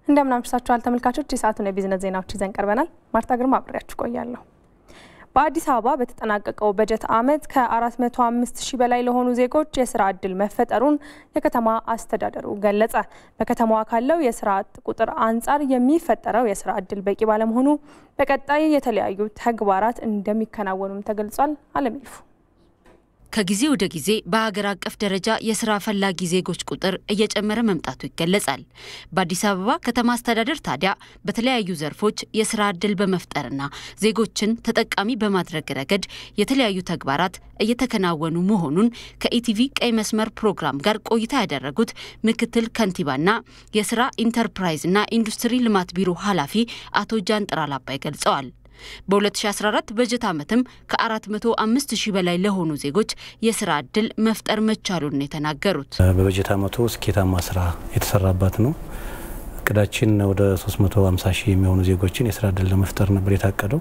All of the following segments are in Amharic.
እንደምን አምሽታችኋል ተመልካቾች። የሰዓቱን የቢዝነስ ዜናዎች ይዘን ቀርበናል። ማርታ ግርማ አብሬያችሁ ቆያለሁ። በአዲስ አበባ በተጠናቀቀው በጀት ዓመት ከ405 ሺህ በላይ ለሆኑ ዜጎች የስራ ዕድል መፈጠሩን የከተማ አስተዳደሩ ገለጸ። በከተማዋ ካለው የስራ አጥ ቁጥር አንጻር የሚፈጠረው የስራ ዕድል በቂ ባለመሆኑ በቀጣይ የተለያዩ ተግባራት እንደሚከናወኑም ተገልጿል። አለም ይልፉ ከጊዜ ወደ ጊዜ በሀገር አቀፍ ደረጃ የስራ ፈላጊ ዜጎች ቁጥር እየጨመረ መምጣቱ ይገለጻል። በአዲስ አበባ ከተማ አስተዳደር ታዲያ በተለያዩ ዘርፎች የስራ ዕድል በመፍጠርና ዜጎችን ተጠቃሚ በማድረግ ረገድ የተለያዩ ተግባራት እየተከናወኑ መሆኑን ከኢቲቪ ቀይ መስመር ፕሮግራም ጋር ቆይታ ያደረጉት ምክትል ከንቲባና የስራ ኢንተርፕራይዝና ኢንዱስትሪ ልማት ቢሮ ኃላፊ አቶ ጃንጥራል አባይ ገልጸዋል። በ2014 በጀት ዓመትም ከ405 ሺህ በላይ ለሆኑ ዜጎች የስራ ዕድል መፍጠር መቻሉን የተናገሩት በበጀት ዓመቱ ስኬታማ ስራ የተሰራባት ነው። እቅዳችን ወደ 350 ሺህ የሚሆኑ ዜጎችን የስራ ዕድል ለመፍጠር ነበር የታቀደው።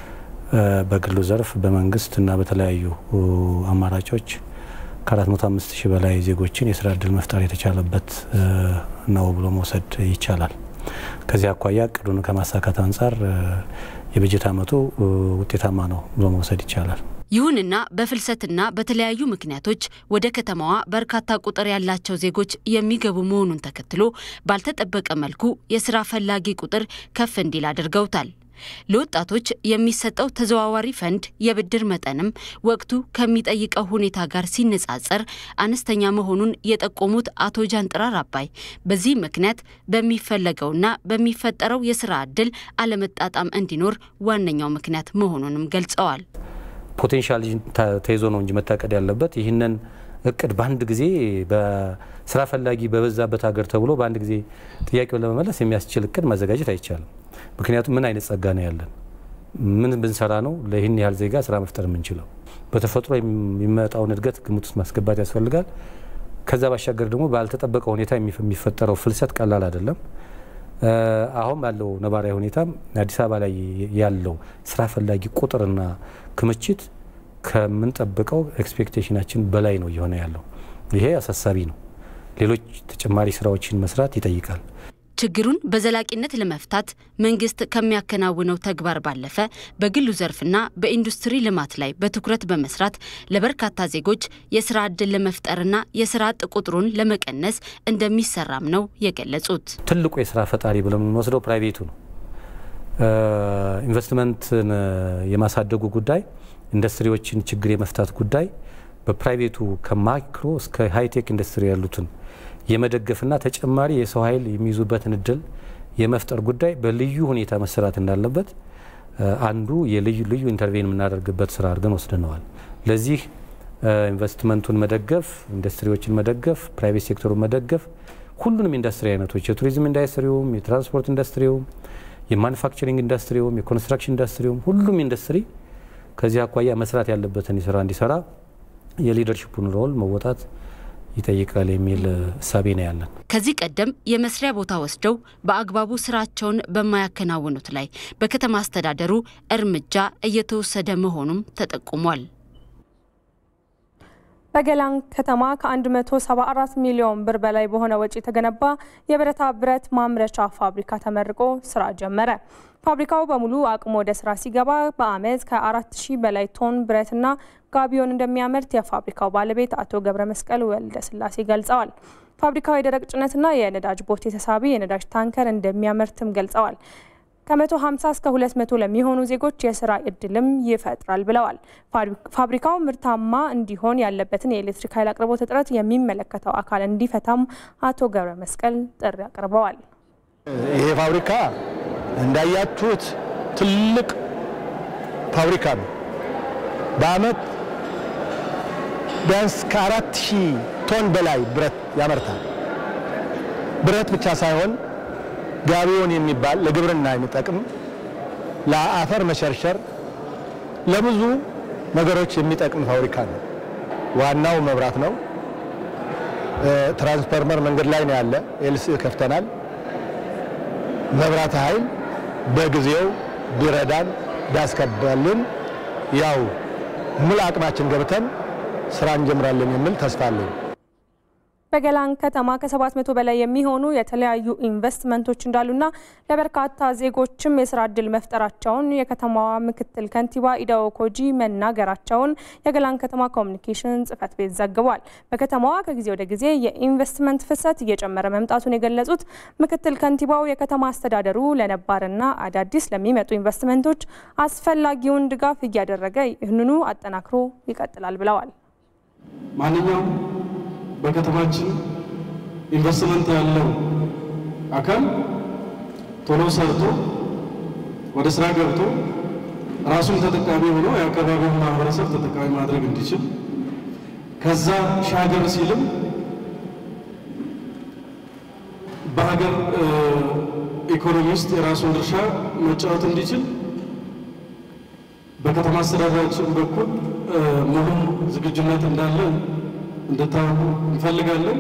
በግሉ ዘርፍ በመንግስት እና በተለያዩ አማራጮች ከ405 ሺህ በላይ ዜጎችን የስራ ዕድል መፍጠር የተቻለበት ነው ብሎ መውሰድ ይቻላል። ከዚህ አኳያ እቅዱን ከማሳካት አንጻር የበጀት ዓመቱ ውጤታማ ነው ብሎ መውሰድ ይቻላል። ይሁንና በፍልሰትና በተለያዩ ምክንያቶች ወደ ከተማዋ በርካታ ቁጥር ያላቸው ዜጎች የሚገቡ መሆኑን ተከትሎ ባልተጠበቀ መልኩ የስራ ፈላጊ ቁጥር ከፍ እንዲል አድርገውታል። ለወጣቶች የሚሰጠው ተዘዋዋሪ ፈንድ የብድር መጠንም ወቅቱ ከሚጠይቀው ሁኔታ ጋር ሲነጻጸር አነስተኛ መሆኑን የጠቆሙት አቶ ጃንጥራር አባይ በዚህ ምክንያት በሚፈለገውና በሚፈጠረው የስራ ዕድል አለመጣጣም እንዲኖር ዋነኛው ምክንያት መሆኑንም ገልጸዋል። ፖቴንሻል ተይዞ ነው እንጂ መታቀድ ያለበት ይህንን እቅድ በአንድ ጊዜ በስራ ፈላጊ በበዛበት ሀገር ተብሎ በአንድ ጊዜ ጥያቄውን ለመመለስ የሚያስችል እቅድ ማዘጋጀት አይቻልም። ምክንያቱም ምን አይነት ጸጋ ነው ያለን? ምን ብንሰራ ነው ለይህን ያህል ዜጋ ስራ መፍጠር የምንችለው? በተፈጥሮ የሚመጣውን እድገት ግምት ውስጥ ማስገባት ያስፈልጋል። ከዛ ባሻገር ደግሞ ባልተጠበቀ ሁኔታ የሚፈጠረው ፍልሰት ቀላል አይደለም። አሁን ባለው ነባራዊ ሁኔታ አዲስ አበባ ላይ ያለው ስራ ፈላጊ ቁጥርና ክምችት ከምንጠብቀው ኤክስፔክቴሽናችን በላይ ነው እየሆነ ያለው። ይሄ አሳሳቢ ነው። ሌሎች ተጨማሪ ስራዎችን መስራት ይጠይቃል። ችግሩን በዘላቂነት ለመፍታት መንግስት ከሚያከናውነው ተግባር ባለፈ በግሉ ዘርፍና በኢንዱስትሪ ልማት ላይ በትኩረት በመስራት ለበርካታ ዜጎች የስራ ዕድል ለመፍጠርና የስራ አጥ ቁጥሩን ለመቀነስ እንደሚሰራም ነው የገለጹት። ትልቁ የስራ ፈጣሪ ብለን የምንወስደው ፕራይቬቱ ነው። ኢንቨስትመንትን የማሳደጉ ጉዳይ፣ ኢንዱስትሪዎችን ችግር የመፍታት ጉዳይ በፕራይቬቱ ከማይክሮ እስከ ሃይቴክ ኢንዱስትሪ ያሉትን የመደገፍና ተጨማሪ የሰው ኃይል የሚይዙበትን እድል የመፍጠር ጉዳይ በልዩ ሁኔታ መሰራት እንዳለበት አንዱ የልዩ ልዩ ኢንተርቬን የምናደርግበት ስራ አድርገን ወስደነዋል። ለዚህ ኢንቨስትመንቱን መደገፍ፣ ኢንዱስትሪዎችን መደገፍ፣ ፕራይቬት ሴክተሩን መደገፍ፣ ሁሉንም ኢንዱስትሪ አይነቶች የቱሪዝም ኢንዱስትሪውም፣ የትራንስፖርት ኢንዱስትሪውም፣ የማኑፋክቸሪንግ ኢንዱስትሪውም፣ የኮንስትራክሽን ኢንዱስትሪውም ሁሉም ኢንዱስትሪ ከዚህ አኳያ መስራት ያለበትን ስራ እንዲሰራ የሊደርሽፑን ሮል መወጣት ይጠይቃል የሚል እሳቤ ነው ያለን። ከዚህ ቀደም የመስሪያ ቦታ ወስደው በአግባቡ ስራቸውን በማያከናውኑት ላይ በከተማ አስተዳደሩ እርምጃ እየተወሰደ መሆኑም ተጠቁሟል። በገላን ከተማ ከ174 ሚሊዮን ብር በላይ በሆነ ወጪ የተገነባ የብረታ ብረት ማምረቻ ፋብሪካ ተመርቆ ስራ ጀመረ። ፋብሪካው በሙሉ አቅሙ ወደ ስራ ሲገባ በአመት ከ4000 በላይ ቶን ብረትና ጋቢዮን እንደሚያመርት የፋብሪካው ባለቤት አቶ ገብረ መስቀል ወልደ ስላሴ ገልጸዋል። ፋብሪካው የደረቅ ጭነትና የነዳጅ ቦቴ ተሳቢ የነዳጅ ታንከር እንደሚያመርትም ገልጸዋል። ከ150 እስከ 200 ለሚሆኑ ዜጎች የስራ እድልም ይፈጥራል ብለዋል። ፋብሪካው ምርታማ እንዲሆን ያለበትን የኤሌክትሪክ ኃይል አቅርቦት እጥረት የሚመለከተው አካል እንዲፈታም አቶ ገብረ መስቀል ጥሪ አቅርበዋል። ይሄ ፋብሪካ እንዳያችሁት ትልቅ ፋብሪካ ነው። በአመት ቢያንስ ከአራት ሺህ ቶን በላይ ብረት ያመርታል። ብረት ብቻ ሳይሆን ጋቢዮን የሚባል ለግብርና የሚጠቅም ለአፈር መሸርሸር፣ ለብዙ ነገሮች የሚጠቅም ፋብሪካ ነው። ዋናው መብራት ነው። ትራንስፎርመር መንገድ ላይ ነው ያለ። ኤልሲ ከፍተናል። መብራት ኃይል በጊዜው ቢረዳን ቢያስከባልን ያው ሙሉ አቅማችን ገብተን ስራ እንጀምራለን የሚል ተስፋ አለኝ። በገላን ከተማ ከ700 በላይ የሚሆኑ የተለያዩ ኢንቨስትመንቶች እንዳሉና ለበርካታ ዜጎችም የስራ እድል መፍጠራቸውን የከተማዋ ምክትል ከንቲባ ኢዳኦ ኮጂ መናገራቸውን የገላን ከተማ ኮሚኒኬሽን ጽሕፈት ቤት ዘግቧል። በከተማዋ ከጊዜ ወደ ጊዜ የኢንቨስትመንት ፍሰት እየጨመረ መምጣቱን የገለጹት ምክትል ከንቲባው የከተማ አስተዳደሩ ለነባርና አዳዲስ ለሚመጡ ኢንቨስትመንቶች አስፈላጊውን ድጋፍ እያደረገ ይህንኑ አጠናክሮ ይቀጥላል ብለዋል። ማንኛውም በከተማችን ኢንቨስትመንት ያለው አካል ቶሎ ሰርቶ ወደ ስራ ገብቶ ራሱን ተጠቃሚ ሆኖ የአካባቢውን ማህበረሰብ ተጠቃሚ ማድረግ እንዲችል ከዛ ሻገር ሲልም በሀገር ኢኮኖሚ ውስጥ የራሱን ድርሻ መጫወት እንዲችል በከተማ አስተዳደራችን በኩል ሙሉ ዝግጁነት እንዳለ እንድታውቁ እንፈልጋለን።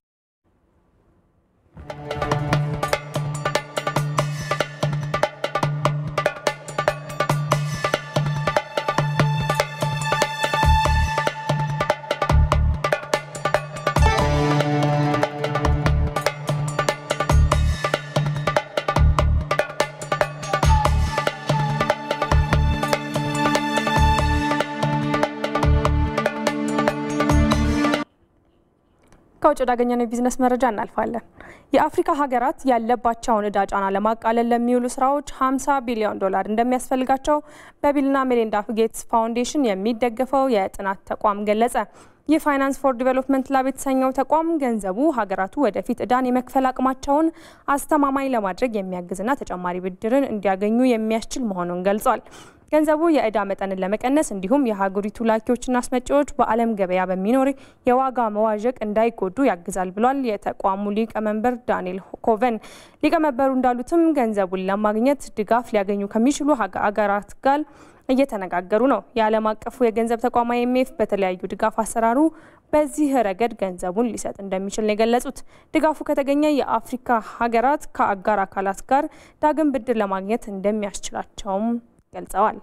ከውጭ ወዳገኘነው የቢዝነስ መረጃ እናልፋለን። የአፍሪካ ሀገራት ያለባቸውን እዳ ጫና ለማቃለል ለሚውሉ ስራዎች 50 ቢሊዮን ዶላር እንደሚያስፈልጋቸው በቢልና ሜሊንዳ ጌትስ ፋውንዴሽን የሚደገፈው የጥናት ተቋም ገለጸ። ይህ ፋይናንስ ፎር ዲቨሎፕመንት ላብ የተሰኘው ተቋም ገንዘቡ ሀገራቱ ወደፊት እዳን የመክፈል አቅማቸውን አስተማማኝ ለማድረግ የሚያግዝና ተጨማሪ ብድርን እንዲያገኙ የሚያስችል መሆኑን ገልጿል። ገንዘቡ የእዳ መጠንን ለመቀነስ እንዲሁም የሀገሪቱ ላኪዎችና አስመጪዎች በዓለም ገበያ በሚኖር የዋጋ መዋዠቅ እንዳይጎዱ ያግዛል ብሏል የተቋሙ ሊቀመንበር ዳንኤል ኮቨን። ሊቀመንበሩ እንዳሉትም ገንዘቡን ለማግኘት ድጋፍ ሊያገኙ ከሚችሉ ሀገራት ጋር እየተነጋገሩ ነው። የዓለም አቀፉ የገንዘብ ተቋም አይኤምኤፍ በተለያዩ ድጋፍ አሰራሩ በዚህ ረገድ ገንዘቡን ሊሰጥ እንደሚችል ነው የገለጹት። ድጋፉ ከተገኘ የአፍሪካ ሀገራት ከአጋር አካላት ጋር ዳግም ብድር ለማግኘት እንደሚያስችላቸውም ገልጸዋል።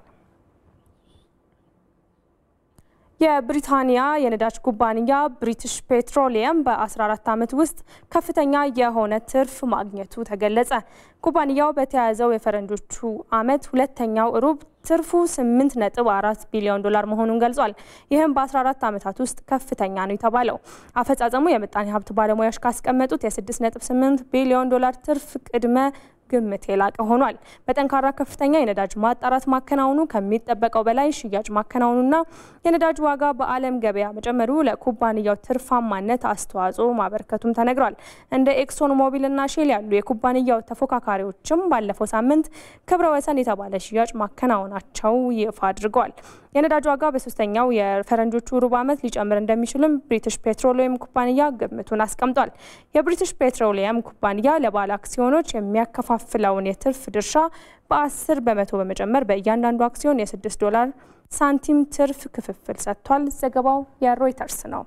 የብሪታንያ የነዳጅ ኩባንያ ብሪቲሽ ፔትሮሊየም በ14 ዓመት ውስጥ ከፍተኛ የሆነ ትርፍ ማግኘቱ ተገለጸ። ኩባንያው በተያያዘው የፈረንጆቹ ዓመት ሁለተኛው ሩብ ትርፉ 8.4 ቢሊዮን ዶላር መሆኑን ገልጿል። ይህም በ14 ዓመታት ውስጥ ከፍተኛ ነው የተባለው። አፈጻጸሙ የምጣኔ ሀብት ባለሙያዎች ካስቀመጡት የ6.8 ቢሊዮን ዶላር ትርፍ ቅድመ ግምት የላቀ ሆኗል። በጠንካራ ከፍተኛ የነዳጅ ማጣራት ማከናወኑ ከሚጠበቀው በላይ ሽያጭ ማከናወኑና የነዳጅ ዋጋ በዓለም ገበያ መጨመሩ ለኩባንያው ትርፋማነት አስተዋጽኦ ማበርከቱም ተነግሯል። እንደ ኤክሶን ሞቢልና ሼል ያሉ የኩባንያው ተፎካካሪዎችም ባለፈው ሳምንት ክብረ ወሰን የተባለ ሽያጭ ማከናወናቸው ይፋ አድርገዋል። የነዳጅ ዋጋ በሶስተኛው የፈረንጆቹ ሩብ ዓመት ሊጨምር እንደሚችልም ብሪቲሽ ፔትሮሊየም ኩባንያ ግምቱን አስቀምጧል። የብሪቲሽ ፔትሮሊየም ኩባንያ ለባለ አክሲዮኖች የሚያከፋፍለውን የትርፍ ድርሻ በ10 በመቶ በመጨመር በእያንዳንዱ አክሲዮን የ6 ዶላር ሳንቲም ትርፍ ክፍፍል ሰጥቷል። ዘገባው የሮይተርስ ነው።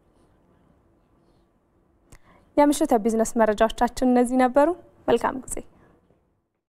የምሽት የቢዝነስ መረጃዎቻችን እነዚህ ነበሩ። መልካም ጊዜ